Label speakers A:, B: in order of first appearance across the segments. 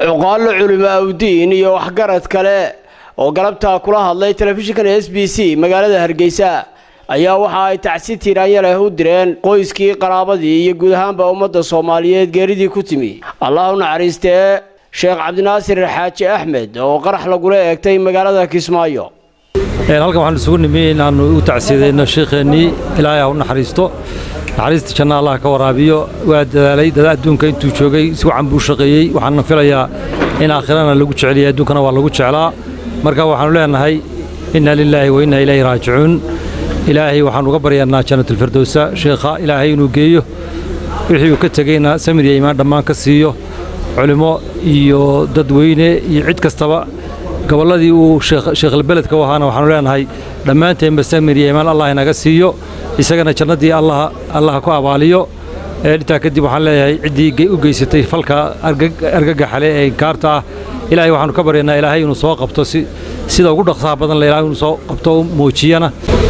A: cuqaallo culimo awdiin iyo waxgarad kale oo galabtaa kula hadlay telefishinkan s b c magaalada hargeysa ayaa waxa ay tacsi tiiraanya leh u direen qoyskii qaraabadii iyo guud ahaanba ummadda soomaaliyeed geeridii ku timi allah u naxariistee sheekh cabdinaasir xaaji axmed oo qarax lagula eegtay magaalada kismaayo
B: halkan waxaan isugu nimi inaannu u tacsiidayno sheikheennii ilaahay ha u naxariisto naxariista janna allah ka waraabiyo waa dadaalay dada adduunka intuu joogay si wacan buu shaqeeyey waxaana filayaa in aakhirana lagu jeceliyay adduunkana waa lagu jeclaa marka waxaannu leenahay inna lilaahi wa inna ilayhi raajicuun ilaahay waxaan uga baryaannaa jannatulfirdowsa sheekha ilaahay inuu geeyo wixii uu ka tegeyna samir iyo imaan dhammaan ka siiyo culimmo iyo dadweyne iyo cid kastaba gobolladii uu sheekhalbeledka u ahaana waxaanu leenahay dhammaanteenba samir iyo imaan allah inaga siiyo isagana jannaddii allaha ku abaaliyo intaa kadib waxaan leeyahay ciddii u geysatay falka argagaxale ee inkaarta ah ilaahay waxaanu ka baryaynaa ilaahay inuu soo qabto sida ugu dhaqsaha badan le ilahay inuu soo qabto muujiyana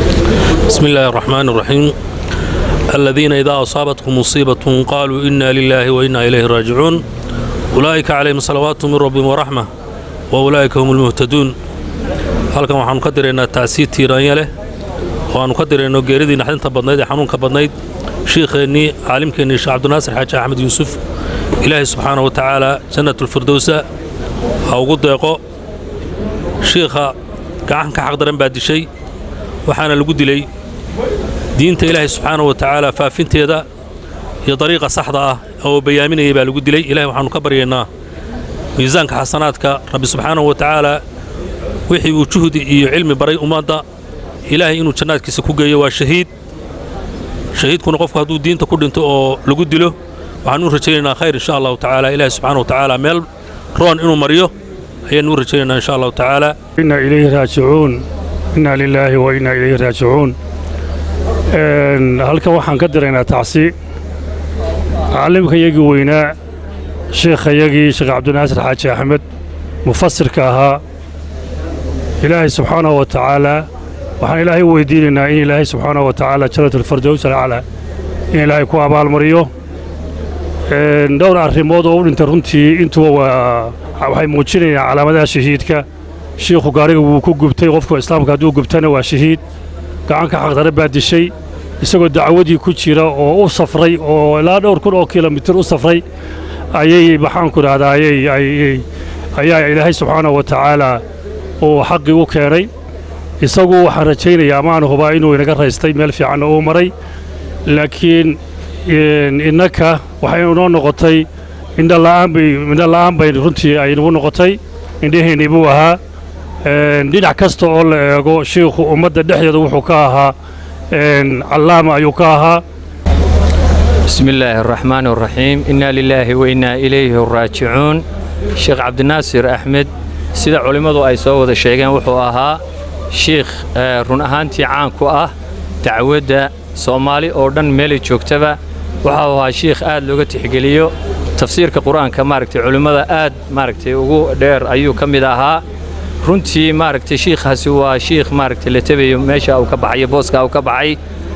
C: بسم الله الرحمن الرحيم الذين إذا أصابتهم مصيبة قالوا إنا لله وإنا إليه راجعون أولئك عليهم صلوات من ربهم ورحمة وأولئك هم المهتدون halkan waxaanu ka diraynaa tacsiid tiiraanya leh waannu ka dirayno geeridii naxdinta badnayd ee xanuunka badnayd shiikheennii caalimkeennii sheekh cabdinaasir xaaji axmed yuusuf ilaahay subxaana wa tacaala jannatulfirdowsa ha ugu deeqo shiikha gacan ka xaqdaran baa dishay waxaana lagu dilay diinta ilaahay subxaana wa tacaala faafinteeda iyo dariiqa saxda ah oo bayaaminayay baa lagu dilay ilahay waxaannu ka baryaynaa miisaanka xasanaadka rabbi subxaanahu wa tacaala wixii uu juhdi iyo cilmi baray ummadda ilaahay inuu jannaadkiisa ku geeyo waa shahiid shahiidkuna qofku hadduu diinta ku dhinto oo lagu dilo waxaanu u rajaynaynaa khayr insha allahu tacaala ilaahay subxaana wa tacaala meel roon inuu mariyo ayaannu u rajaynaynaa insha allahu tacaala
D: inna ilayhi raajicuun inna lilaahi wa inna ilayhi raajicuun halkan waxaan ka diraynaa tacsi calimkayagii weynaa sheekhayagii sheekh cabdinaasir xaaji axmed mufasirka ahaa ilaahay subxaanahu wa tacaalaa waxaan ilaahay u weydiinaynaa in ilaahay subxaanahu wa tacaala jannatulfardows alaclaa in ilaahay ku abaalmariyo dhowr arrimood oo u dhintay runtii intuba waa waxay muujinayaan calaamadaha shahiidka shiikhu gaariga wuu ku gubtay qofku islaamka hadduu gubtana waa shahiid gacanka xaqdare baa dishay isagoo dacwadii ku jira oo u safray oo ilaa dhowr kun oo kilomitir u safray ayay maxaanku idhahdaa ayaa ilaahay subxaanahu wa tacaalaa uu xaqii u keenay isagu waxaan rajaynayaa amaan hubaa inuu inaga raystay meel fiicanna uu maray laakiin innaka waxay inoo noqotay indhala'aan bay runtii ay nagu noqotay indhaheennii buu ahaa dhinac kasta oo la eego shiikhu ummadda dhexdeeda wuxuu ka ahaa callaama ayuu ka ahaa
E: بسم الله الرحمن الرحيم إنا لله وإنا إليه راجعون شيخ عبد الناصر أحمد sida culimmadu ay soo wada sheegeen wuxuu ahaa shiikh run ahaantii caan ku ah dacwadda soomaali oo dhan meelay joogtaba waxau ahaa shiikh aad looga tixgeliyo tafsiirka qur-aanka maaragtay culimmada aad maaragtay ugu dheer ayuu ka mid ahaa runtii maaragtay shiikhaasi waa shiikh maaragtay la tabayo meesha uu ka baxayo booska uu ka baxay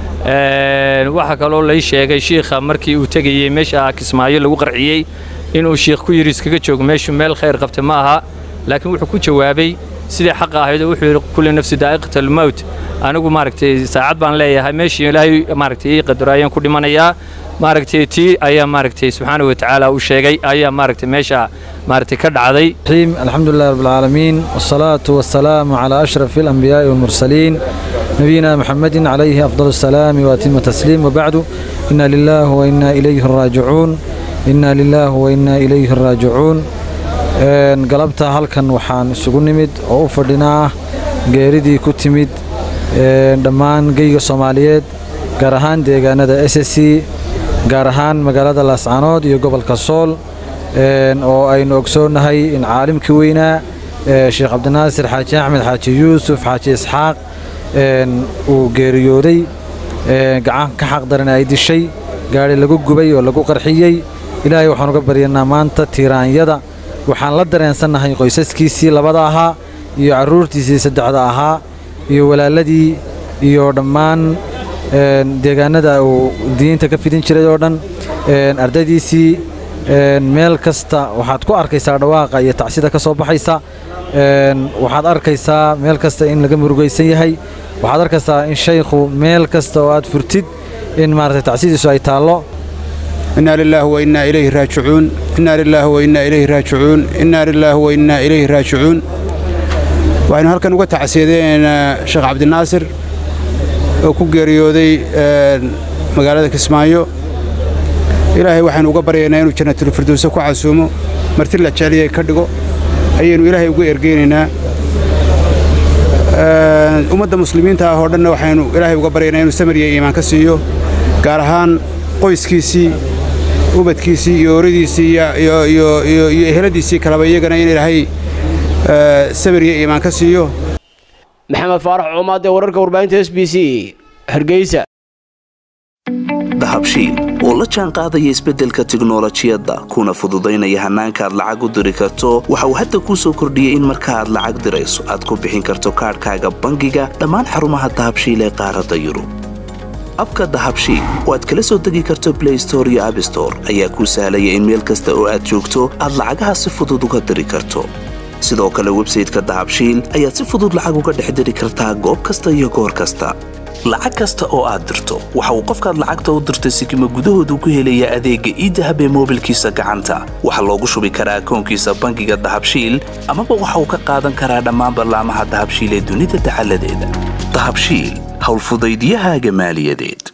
E: waxaa kaloo lay sheegay shiikha markii uu tegayey meesha kismaayo lagu qarciyey inuu shiikh ku yidhi iskaga joogo meeshu meel khayr qabta ma aha laakiin wuxuu ku jawaabay sidai xaqa ahayd oo wuxuu yidhi kulli nafsi daa'iqat almowt anigu maaragtay saacad baan leeyahay meeshii ilaahay maaragtay ii qadaro ayaan ku dhimanayaa maaragtay tii ayaa maaragtay subxaanahu wa tacaala uu sheegay ayaa maaragtay meesha maaragtay ka dhacday
F: الحمد لله رب العالمين والصلاة والسلام على أشرف الأنبياء والمرسلين نبينا محمد عليه أفضل السلام وأتم التسليم وبعد إنا لله وإنا إليه راجعون إنا لله وإنا إليه راجعون galabta halkan waxaan isugu nimid oo u fadhinaa geeridii ku timid dhammaan geyga soomaaliyeed gaar ahaan deegaanada s s c gaar ahaan magaalada laascanood iyo gobolka sool oo aynu ogsoonnahay in caalimkii weynaa sheekh cabdinaasir xaaji axmed xaaji yuusuf xaaji isxaaq uu geeriyooday gacan ka xaqdaran ay dishay gaadhi lagu gubay oo lagu qarxiyey ilaahay waxaan uga baryanaa maanta tiiraanyada waxaan la dareensannahay qoysaskiisii labada ahaa iyo carruurtiisii saddexda ahaa iyo walaaladii iyo dhammaan deegaanada uu diinta ka fidin jiray oo dhan ardaydiisii meel kasta waxaad ku arkaysaa dhawaaqa iyo tacsida ka soo baxaysa waxaad arkaysaa meel kasta in laga murugaysan yahay waxaad arkaysaa in shaykhu meel kasta oo aad furtid in maaragtay tacsidiisu ay taallo
G: inaa lilaahi wa innaa ilayhi raajicuun innaa lilaahi wa innaa ilayhi raajicuun innaa lilaahi wa innaa ilayhi raajicuun waxaynu halkan uga tacsiyadeynaa sheekh cabdinaasir oo ku geeriyooday magaalada kismaayo ilaahay waxaynu uga baryaynaa inuu jannatulfirdowse ku casuumo marti la jecliyay ka dhigo ayaynu ilaahay uga ergeynaynaa ummadda muslimiinta ah oo dhanna waxaynu ilaahay uga baryaynaa inuu samir iyo iimaan ka siiyo gaar ahaan qoyskiisii ubadkiisii iyo oradiisii iyo eheladiisii kaleba iyagana in ilaahay samir iyo iimaan ka siiyo
A: maxamed faarax coomaadee wararka warbaahinta s b c hargeysa
H: dahabshiil oo la jaan qaadaya isbeddelka tiknolojiyadda kuna fududaynaya hannaanka aad lacag u diri karto waxa uu hadda kuu soo kordhiyey in marka aad lacag dirayso aad ku bixin karto kaadhkaaga bangiga dhammaan xarumaha dahabshiil ee qaaradda yurub abka dahabshiil oo aad kala soo degi karto blay store iyo abstore ayaa kuu sahlaya in meel kasta oo aad joogto aad lacagaha si fudud uga diri karto sidoo kale websayteka dahabshiil ayaad si fudud lacag uga dhex diri kartaa goob kasta iyo goor kasta lacag kasta oo aad dirto waxa uu qofkaad lacagta u dirtay sikima gudahoodu ku helayaa adeegga iidahab ee moobilkiisa gacanta waxaa loogu shubi karaa akoonkiisa bangiga dahabshiil amaba waxa uu ka qaadan karaa dhammaan ballaamaha dahabshiil ee dunida dacaladeeda dahabshiil howlfudaydiyahaaga maaliyadeed